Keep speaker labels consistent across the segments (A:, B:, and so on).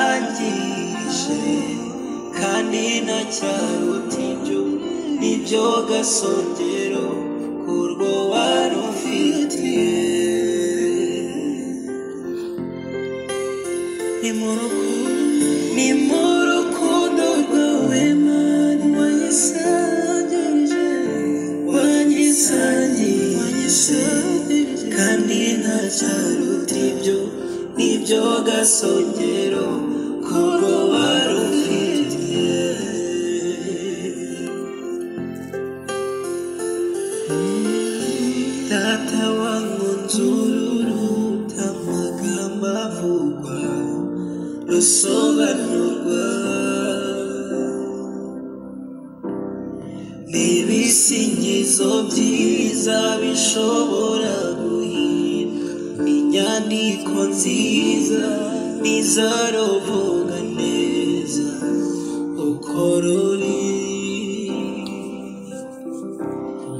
A: yisangirije kandi nta cyaro tinjo nibyo gasongero kurwo wari ufitiye ni mu rukundo ni mu rukundo rwawe mani wanyisangirije wanyisangirije wanyisangirije kandi nta cyaruta ibyo nibyo gasongero kurwo wari ufitiye Data wangu nzururu amagambo avugwa rusobanurwa n'ibisingizo byiza bishobora guhimba inyandiko nziza n'izaruvuga neza uko ruri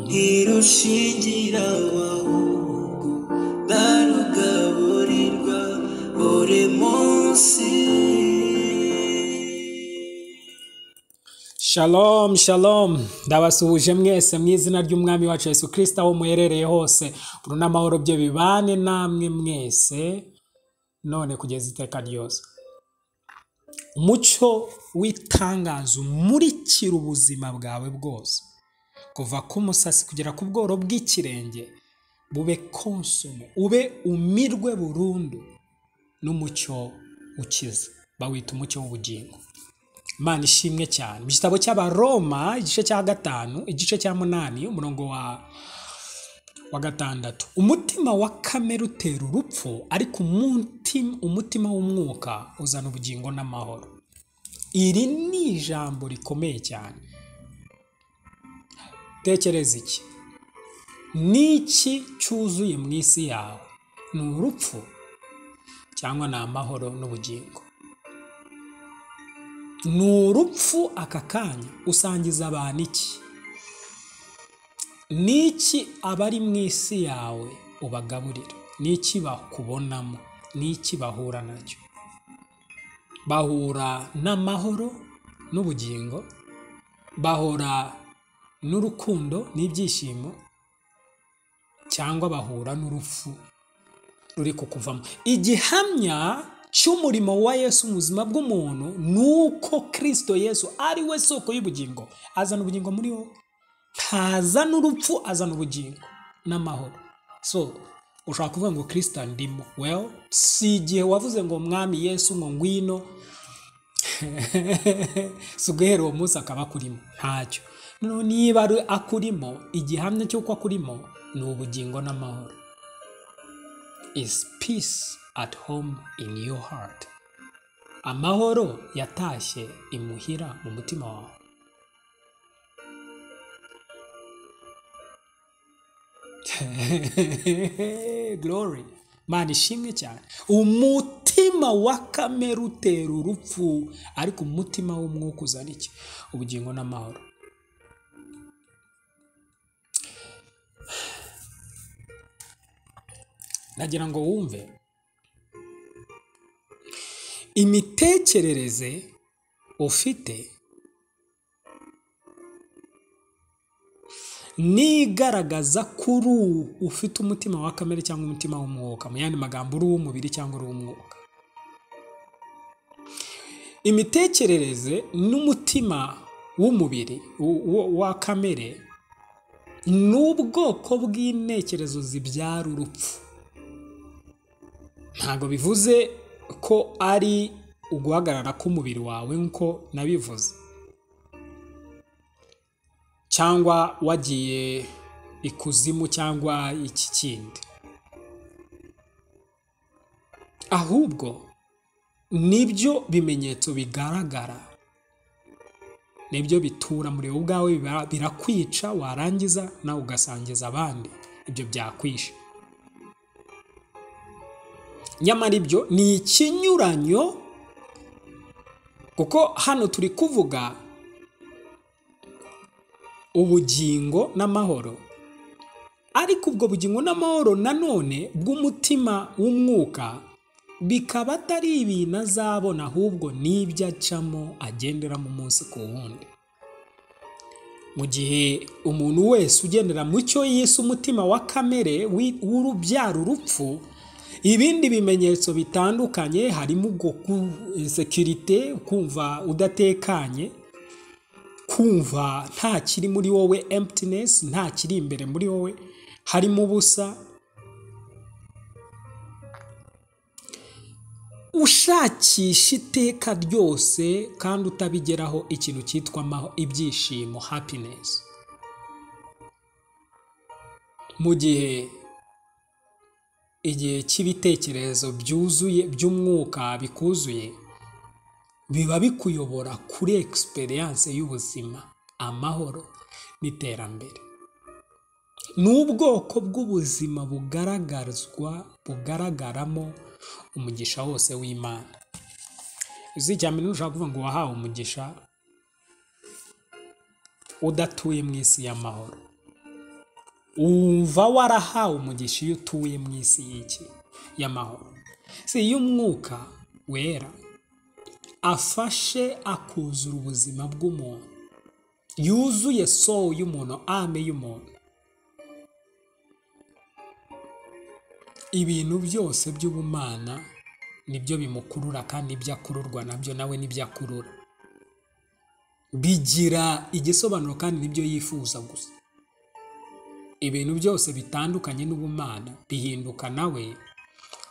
A: ntirushingira abahungu barugaburirwa buri munsi
B: Shalom, shalom. Ndabasuhuje mwese mu izina ry'Umwami wacu Yesu Kristo aho muherereye hose. Buru n'amahoro bye bibane namwe mwese none kugeza iteka ryose. Umucyo w'itangazo umurikira ubuzima bwawe bwose. Kuva ku musasi kugera ku bworo bw'ikirenge bube konsumu, ube umirwe burundu n'umucyo ukiza. Bawita umucyo w'ubugingo. Imana ishimwe cyane mu gitabo cy'abaroma igice cya gatanu igice cya munani umurongo wa wa gatandatu umutima wa kamere utera urupfu ariko umutima umutima w'umwuka uzana ubugingo n'amahoro iri ni ijambo rikomeye cyane tekereza iki n'iki cyuzuye mu isi yawe ni urupfu cyangwa ni amahoro n'ubugingo ni urupfu aka kanya usangiza abantu iki n'iki abari mu isi yawe ubagaburira n'iki bakubonamo n'iki bahura nacyo bahura n'amahoro n'ubugingo bahura n'urukundo n'ibyishimo cyangwa bahura n'urupfu ruri kukuvamo igihamya cy'umurimo wa yesu mu buzima bw'umuntu ni uko kirisito yesu ari we soko y'ubugingo azana ubugingo muri wowe ntazana urupfu azana ubugingo n'amahoro so ushobora kuvuga ngo kirisito ndimo well si igihe wavuze ngo mwami yesu ngo ngwino si uguhera uwo munsi akaba akurimo ntacyo noneho niba ari akurimo igihamya cy'uko akurimo ni ubugingo n'amahoro is peace at home in your heart. Amahoro yatashye imuhira mu mutima wawe. Glory. Mana ishimwe cyane. Umutima wa kamere utera urupfu ariko umutima w'umwuka uzana iki? Ubugingo n'amahoro. Nagira ngo wumve imitekerereze ufite nigaragaza kuri ubu ufite umutima wa kamere cyangwa umutima w'umwuka mu yandi magambo uri uw'umubiri cyangwa uri uw'umwuka imitekerereze n'umutima w'umubiri w- w- wa kamere ni ubwoko bw'intekerezo zibyara urupfu ntabwo bivuze ko ari uguhagarara k'umubiri wawe nk'uko nabivuze cyangwa wagiye ikuzimu cyangwa iki kindi ahubwo nibyo bimenyetso bigaragara nibyo bitura muri wowe ubwawe biba- birakwica warangiza nawe ugasangiza abandi ibyo byakwishe nyamara ibyo ni ikinyuranyo kuko hano turi kuvuga ubugingo n'amahoro ariko ubwo bugingo n'amahoro nanone bw'umutima w'umwuka bikaba atari ibintu azabona ahubwo n'ibyo acamo agenderamo umunsi ku wundi mu gihe umuntu wese ugendera mu cyo yise umutima wa kamere wi- w'urubyara urupfu ibindi bimenyetso bitandukanye harimo ubwo sekirite kumva udatekanye kumva nta kiri muri wowe emptiness nta kiri imbere muri wowe harimo ubusa ushakisha iteka ryose kandi utabigeraho ikintu cyitwa amaho ibyishimo happiness mu gihe igihe cy'ibitekerezo byuzuye by'umwuka bikuzuye biba bikuyobora kuri experience y'ubuzima amahoro n'iterambere ni ubwoko bw'ubuzima bugaragarizwa bugaragaramo umugisha wose w'imana uzi icya mbere ntushobora kuvuga ngo wahawe umugisha udatuye mu isi y'amahoro wumva warahawe umugisha iyo utuye mu isi y'iki y'amahoro si iyo umwuka wera afashe akuzura ubuzima bw'umuntu yuzuye soul y'umuntu ame y'umuntu ibintu byose by'ubumana nibyo bimukurura kandi ibyo akururwa nabyo nawe nibyo akurura bigira igisobanuro kandi nibyo yifuza gusa ibintu byose bitandukanye n'ubumana bihinduka nawe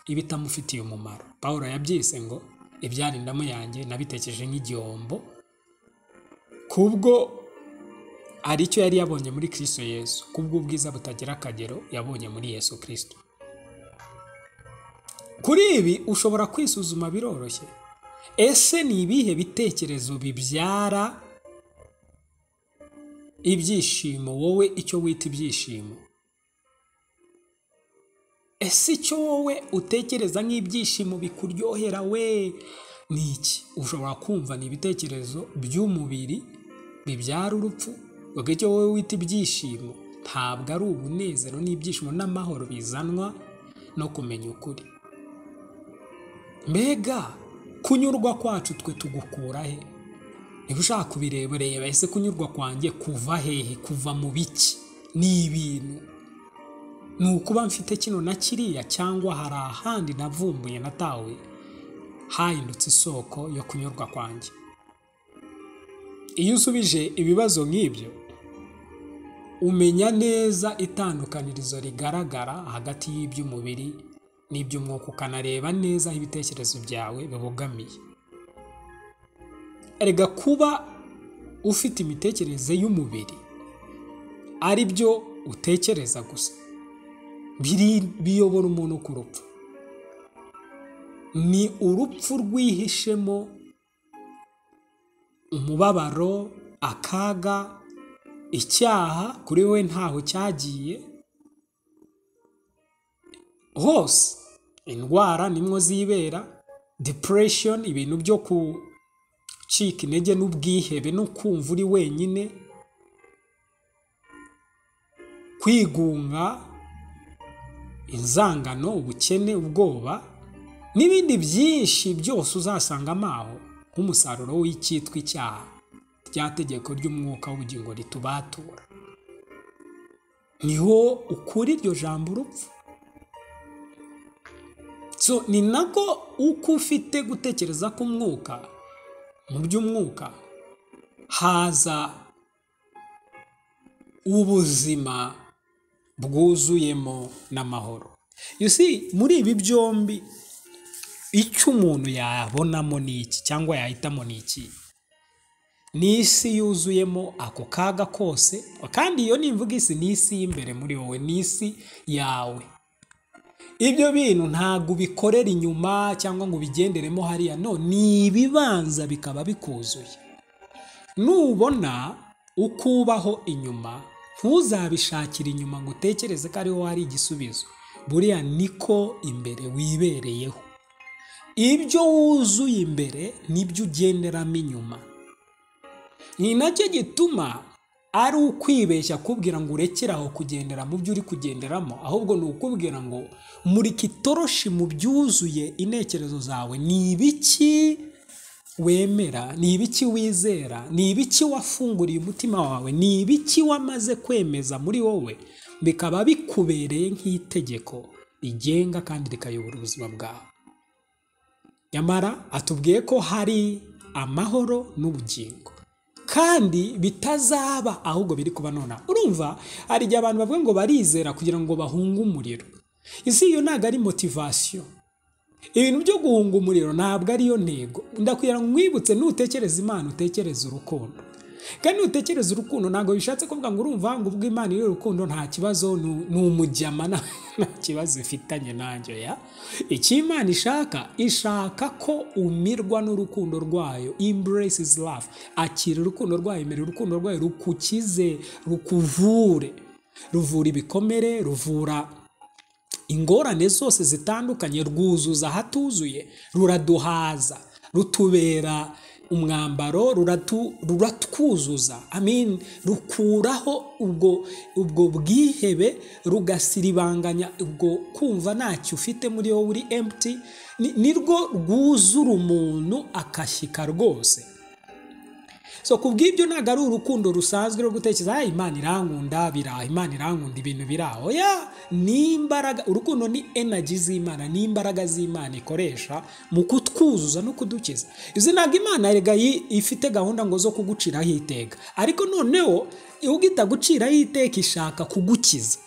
B: ibitamufitiye umumaro paul yabyise ngo ibyarindamo yanjye nabitekereje nk'igihombo kubwo hari icyo yari yabonye muri kirisito yesu kubw'ubwiza butagira akagero yabonye muri yesu kirisito kuri ibi ushobora kwisuzuma biroroshye ese ni ibihe bitekerezo bibyara ibyishimo wowe icyo wita ibyishimo ese icyo wowe utekereza nk'ibyishimo bikuryohera we ni iki ushobora kumva ni ibitekerezo by'umubiri bibyara urupfu ubwo icyo wowe wita ibyishimo ntabwo ari umunezero n'ibyishimo n'amahoro bizanwa no kumenya ukuri mbega kunyurwa kwacu twe tugukura he niba ushaka kubireba reba ese kunyurwa kwanjye kuva hehe kuva mu biki ni ibintu ni ukuba mfite kino na kiriya cyangwa hari ahandi navumbuye natawe hahindutse isoko yo kunyurwa kwanjye iyo usubije ibibazo nk'ibyo umenya neza itandukanirizo rigaragara hagati y'iby'umubiri n'iby'umwuka ukanareba neza aho ibitekerezo byawe bibogamiye erega kuba ufite imitekerereze y'umubiri ari byo utekereza gusa biri- biyobora umuntu ku rupfu ni urupfu rwihishemo umubabaro akaga icyaha kuri we ntaho cyagiye hose indwara nimwo zibera depression ibintu byo gucika intege n'ubwihebe no kumva uri wenyine kwigunga inzangano ubukene ubwoba n'ibindi byinshi byose uzasangamo aho nk'umusaruro w'icyitwa icyaha rya tegeko ry'umwuka w'ubugingo ritubatura niho ukura iryo jambo urupfu so ni nako uko ufite gutekereza k'umwuka mu by'umwuka haza ubuzima bwuzuyemo n'amahoro you see muri ibi byombi icyo umuntu yabonamo ni iki cyangwa yahitamo ni iki ni isi yuzuyemo ako kaga kose kandi iyo nimvuga isi ni isi y'imbere muri wowe ni isi yawe ibyo bintu ntabwo ubikorera inyuma cyangwa ngo ubigenderemo hariya no ni ibibanza bikaba bikuzuye nubona uko ubaho inyuma ntuzabishakire inyuma ngo utekereze ko ariho hari igisubizo buriya niko imbere wibereyeho ibyo wuzuye imbere nibyo ugenderamo inyuma ni nacyo gituma ari ukwibeshya akubwira ngo urekere aho kugendera mu byo uri kugenderamo ahubwo ni ukubwira ngo murika itoroshi mu byuzuye intekerezo zawe ni ibiki wemera ni ibiki wizera ni ibiki wafunguriye umutima wawe ni ibiki wamaze kwemeza muri wowe bikaba bikubereye nk'itegeko rigenga kandi rikayobora ubuzima bwawe nyamara atubwiye ko hari amahoro n'ubugingo kandi bitazaba ahubwo biri kuba nonaha urumva hari igihe abantu bavuga ngo barizera kugira ngo bahunge umuriro isi iyo ntabwo ari motivasiyo ibintu byo guhunga umuriro ntabwo ariyo ntego ndakugira ngo nkwibutse nutekereza imana utekereza urukundo kandi nutekereza urukundo ntabwo bishatse kuvuga ngo urumva ngo ubwo imana iri urukundo nta kibazo ni- ni umujyama nta- nta kibazo ifitanye nanjye ya icyo imana ishaka ishaka ko umirwa n'urukundo rwayo embraces love akira urukundo rwayo emera urukundo rwayo rukukize rukuvure ruvura ibikomere ruvura ingorane zose zitandukanye rwuzuza ahatuzuye ruraduhaza rutubera umwambaro ruratu- ruratwuzuza amin rukuraho ubwo ubwo bwihebe rugasiribanganya ubwo kumva ntacyo ufite muri wowe uri empty ni- nirwo rwuzura umuntu akashyika rwose so ku bw'ibyo ntabwo ari urukundo rusanzwe rwo gutekereza "Ah, imana irankunda biraha imana irankunda ibintu biraho ya ni imbaraga urukundo ni energy z'imana ni imbaraga z'imana ikoresha mu kutwuzuza no kudukiza izi ntabwo imana erega yi- ifite gahunda ngo zo kuguciraho iteka ariko noneho ubwo itaguciraho iteka ishaka kugukiza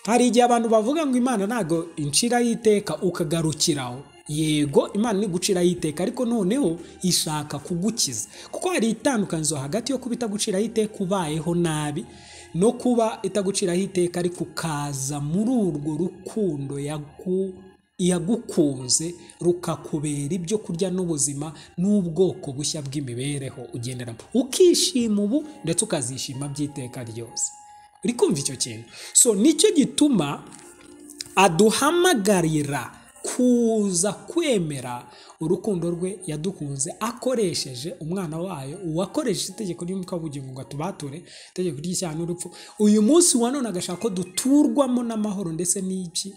B: hari igihe abantu bavuga ngo imana ntabwo inciraho iteka ukagarukiraho yego imana ni guciraho iteka ariko noneho ishaka kugukiza kuko hari itandukanizo hagati yo kuba itaguciraho iteka ubayeho nabi no kuba itaguciraho iteka ariko ukaza muri urwo rukundo yagu yagukunze rukakubera ibyo kurya n'ubuzima n'ubwoko bushya bw'imibereho ugenderamo ukishima ubu ndetse ukazishima by'iteka ryose uri kumva icyo kintu so nicyo gituma aduhamagarira kuza kwemera urukundo rwe yadukunze akoresheje umwana wayo uwakoresheje itegeko ry'umwuka w'ubugingo ngo atubature itegeko ry'icyaha n'urupfu uyu munsi wa none agashaka ko duturwamo n'amahoro ndetse n'iki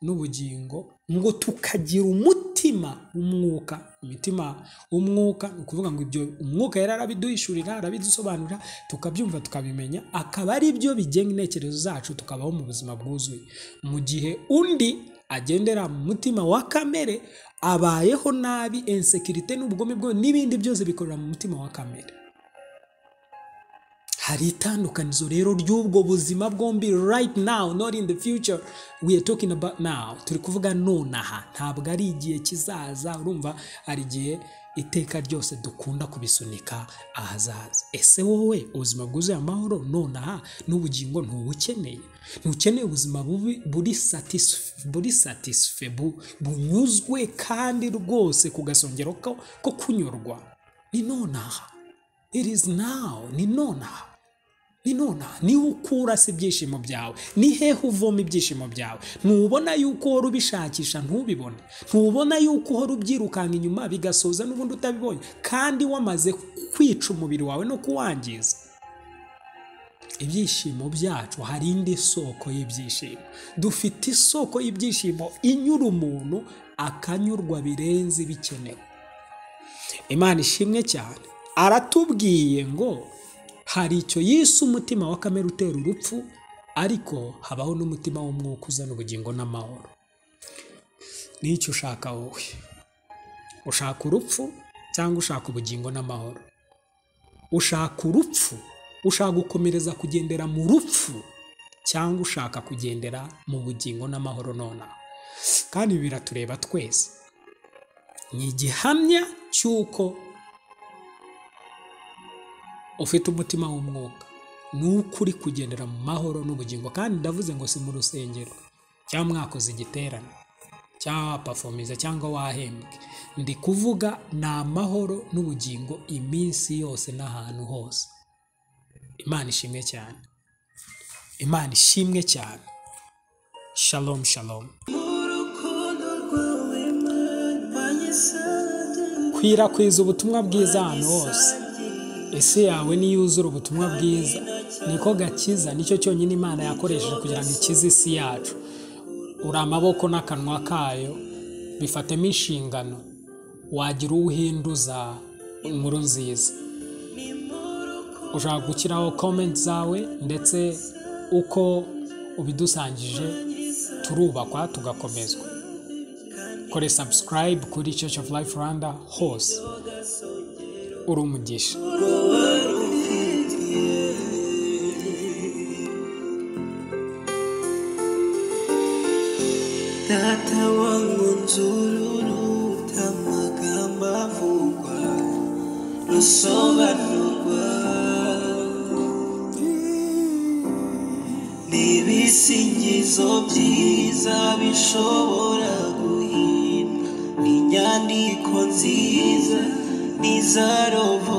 B: n'ubugingo ngo tukagira umutima w'umwuka imitima w'umwuka ni ukuvuga ngo ibyo umwuka yari arabiduhishurira arabidusobanurira tukabyumva tukabimenya akaba ari byo bigenga intekerezo zacu tukabaho mu buzima bwuzuye mu gihe undi agendera mu mutima wa kamere abayeho nabi insekirite n'ubugome bwe n'ibindi byose bikorera mu mutima wa kamere hari itandukanizo rero ry'ubwo buzima bwombi right now not in the future we are talking about now turi kuvuga nonaha ntabwo ari igihe kizaza urumva hari igihe iteka ryose dukunda kubisunika ahazaza ese wowe ubuzima bwuzuye amahoro nonaha n'ubugingo ntubukeneye ntukeneye ubuzima bubi buri satisf- buri satisfe bu- bunyuzwe kandi rwose ku gasongero ko ko kunyurwa ni nonaha It is now. Ni nonaha. Ni nonaha. Niho ukura se ibyishimo byawe. Ni hehe uvoma ibyishimo byawe. Ntubona yuko uhora ubishakisha ntubibone. Ntubona yuko uhora ubyirukanga inyuma bigasoza n'ubundi utabibonye. Kandi wamaze kwica umubiri wawe no kuwangiza. Ibyishimo byacu hari indi soko y'ibyishimo. Dufite isoko y'ibyishimo inyura umuntu akanyurwa birenze ibikenewe. imana ishimwe cyane aratubwiye ngo hari icyo yise umutima wa kamere utera urupfu ariko habaho n'umutima w'umwuka uzana ubugingo n'amahoro n'icyo ushaka wowe ushaka urupfu cyangwa ushaka ubugingo n'amahoro ushaka urupfu ushaka gukomereza kugendera mu rupfu cyangwa ushaka kugendera mu bugingo n'amahoro nonaha kandi ibi biratureba twese ni igihamya cy'uko ufite umutima w'umwuka nuko uri kugendera mu mahoro n'ubugingo kandi ndavuze ngo si mu rusengero cyangwa mwakoze igiterane cyangwa wapafomiza cyangwa wahembwe ndi kuvuga ni amahoro n'ubugingo iminsi yose n'ahantu hose imana ishimwe cyane imana ishimwe cyane shalom shalom
A: urukundo rwawe mana wanyisanze
B: kwirakwiriza ubutumwa bwiza ahantu hose
A: wanyisangiye
B: ese yawe niyo yuzura ubutumwa bwiza niko gakiza nicyo cyonyine imana yakoresheje kugira ngo ikize isi yacu uri amaboko n'akanwa kayo bifatemo inshingano wagira uwo uhinduza inkuru nziza ushobora gushyiraho komenti zawe ndetse uko ubidusangije turubakwa tugakomezwa kore sabusikarayibu kuri church of life rwanda hose uri umugisha
A: Data wangu nzururu amagambo avugwa rusobanurwa n'ibisingizo byiza bishobora guhimba inyandiko nziza n'izarobo